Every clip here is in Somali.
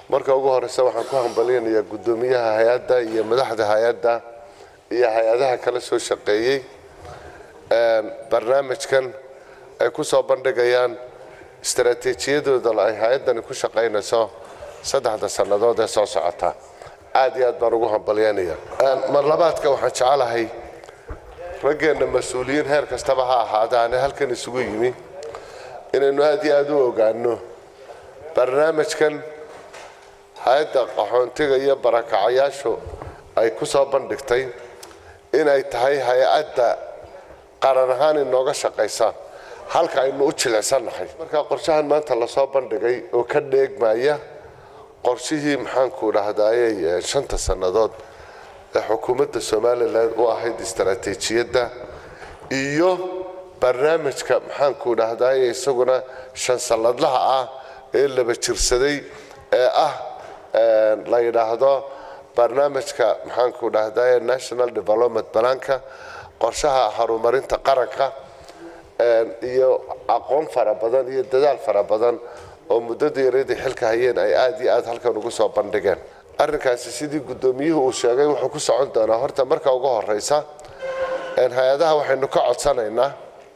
marka ugu horeysa waxaan ku hambalyanayaa guddoomiyaha hay-adda iyo madaxda hay-adda iyo hay-adaha kala soo shaqeeyey barnaamijkan ay ku soo bandhigayaan istaraatiijiyadooda ay hay-addani ku shaqaynayso saddexda sannadood ee soo socota aad iyo aad baan ugu hambalyanaya mar labaadka waxaan jecelahay raggeenna mas-uuliyiin heer kastaba ha ahaadaane halkan isugu yimi inaynu aad iyo aad u ogaano barnaamijkan hay-adda qaxoontiga iyo barakacayaashu ay ku soo bandhigtay inay tahay hay-adda qaran ahaan inooga shaqaysa halka aynu u jilicsannahay marka qorshahan maanta lasoo bandhigay oo ka dheegmaya qorshihii maxaanku dhahdaayey shanta sannadood ee xukuumadda somalilan u ahayd istaraatiijiyadda iyo barnaamijka maxaanku dhahdaayey isaguna shan sanadlaha ah ee laba jirsaday ee ah la yidhaahdo barnaamijka maxaanku dhahdaye national development balanka qorshaha horumarinta qaranka iyo aqoon fara badan iyo dadaal fara badan oo muddada yaradii xilka hayeen ay aad iyo aad halkan ugu soo bandhigeen arrinkaasi sidii guddoomiyuhu uu sheegay wuxuu ku socon doonaa horta marka ugu horeysa hay-adaha waxaynu ka codsanaynaa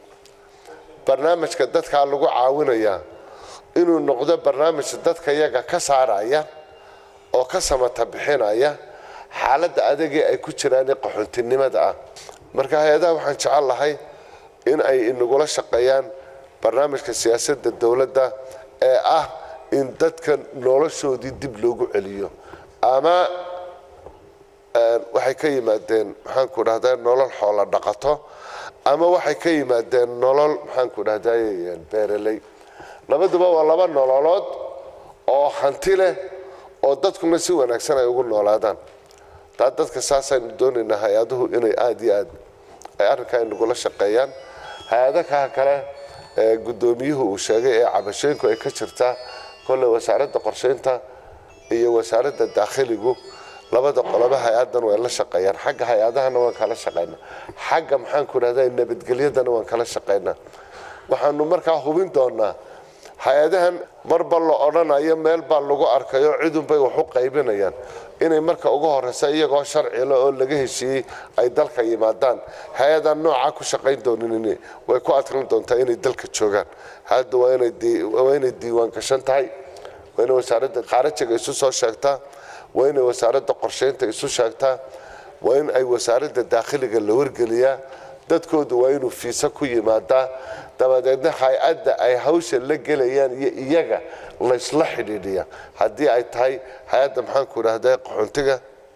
barnaamijka dadkaa lagu caawinayaa inuu noqdo barnaamij dadka yaga ka saaraya oo ka samata bixinaya xaaladda adagii ay ku jiraan ee qaxoontinimada ah marka hay-adaha waxaan jecel lahay in ay inagula shaqeeyaan barnaamijka siyaasadda dowladda ee ah in dadka noloshoodii dib loogu celiyo ama waxay ka yimaadeen maxaanku dhahdaa nolol xoola dhaqato ama waxay ka yimaadeen nolol maxaanku dhahday beeraley labaduba waa laba nololood oo hanti leh oo dadkuna si wanaagsan ay ugu noolaadaan taa dadka saasaynu doonaynaa hay-aduhu inay aada iyo aad ay arrinkaa inagula shaqeeyaan hay-adaha kale ee guddoomiyuhu uu sheegay ee cabashooyinku ay ka jirtaa kolley wasaaradda qorsheynta iyo wasaaradda daakhiligu labada qoloba hay-adan way la shaqeeyaan xagga hay-adahana waan kala shaqaynaa xagga maxaanku dhahda nabadgelyadana waan kala shaqaynaa waxaanu markaa hubin doonaa hay-adahan marba la odhanayo meel baa lagu arkayo cidunbay wax u qaybinayaan inay marka ugu horeysa iyagoo sharcila oo laga heshiiyey ay dalka yimaadaan hay-adan noocaa ku shaqayn doonin way ku adkan doontaa inay dalka joogaan hadda waa inay diiwaan gashan tahay waa inay wasaaradda khaarajiga isu soo sheegtaa waa inay wasaaradda qorsheynta isu sheegtaa waa in ay wasaaradda daakhiliga la wargeliyaa dadkoodu waa inuu fiisa ku yimaadaa dabadeedna hay-adda ay hawsha la gelayaan iyo iyaga laysla xidhiidhiya haddii ay tahay hay-adda maxaanku dhahda qaxoontiga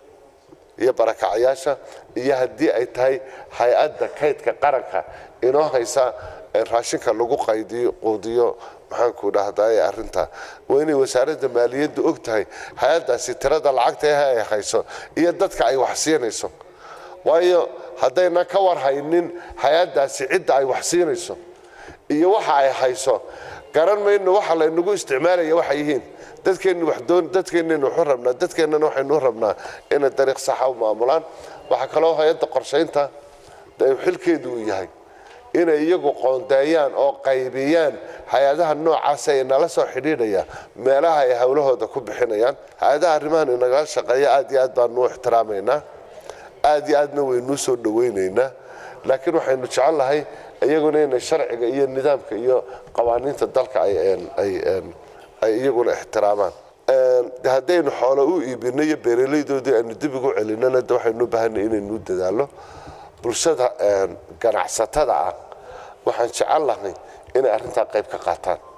iyo barakacayaasha iyo haddii ay tahay hay-adda kaydka qaranka inoo haysa raashinka lagu qaydiyo quudiyo maxaanku dhahdaye arrinta waa inay wasaaradda maaliyadda og tahay hay-addaasi tirada lacagta ah ay hayso iyo dadka ay wax siinayso waayo haddayna ka warhaynin hay-addaasi cidda ay wax siinayso iyo waxa ay hayso garan mayno waxa laynagu isticmaalaya waxay yihiin dadkeenni waxdoon dadkeennaynu waxu rabnaa dadkeennana waxaynu rabnaa inay dariiq saxa u maamulaan waxaa kaloo hay-adda qorshaynta xilkeedu uu yahay inay iyagu qoondeeyaan oo qaybiyaan hay-adaha noocaasa ee nala soo xidhiidhaya meelaha ay howlahooda ku bixinayaan hay-adaha arrimahan inagala shaqeeya aad iyo aad baanu u ixtiraamaynaa aad iyo aadna waynuu soo dhawaynaynaa laakiin waxaynu jecel lahay iyaguna inay sharciga iyo nidaamka iyo qawaaniinta dalka ay iyaguna ixtiraamaan haddaynu xoolo u iibino iyo beeraleydoodii aynu dib ugu celinana de waxaynu u baahanay inaynu dadaalo bulshada ganacsatada ah waxaan jecel lahay inay arrintaa qayb ka qaataan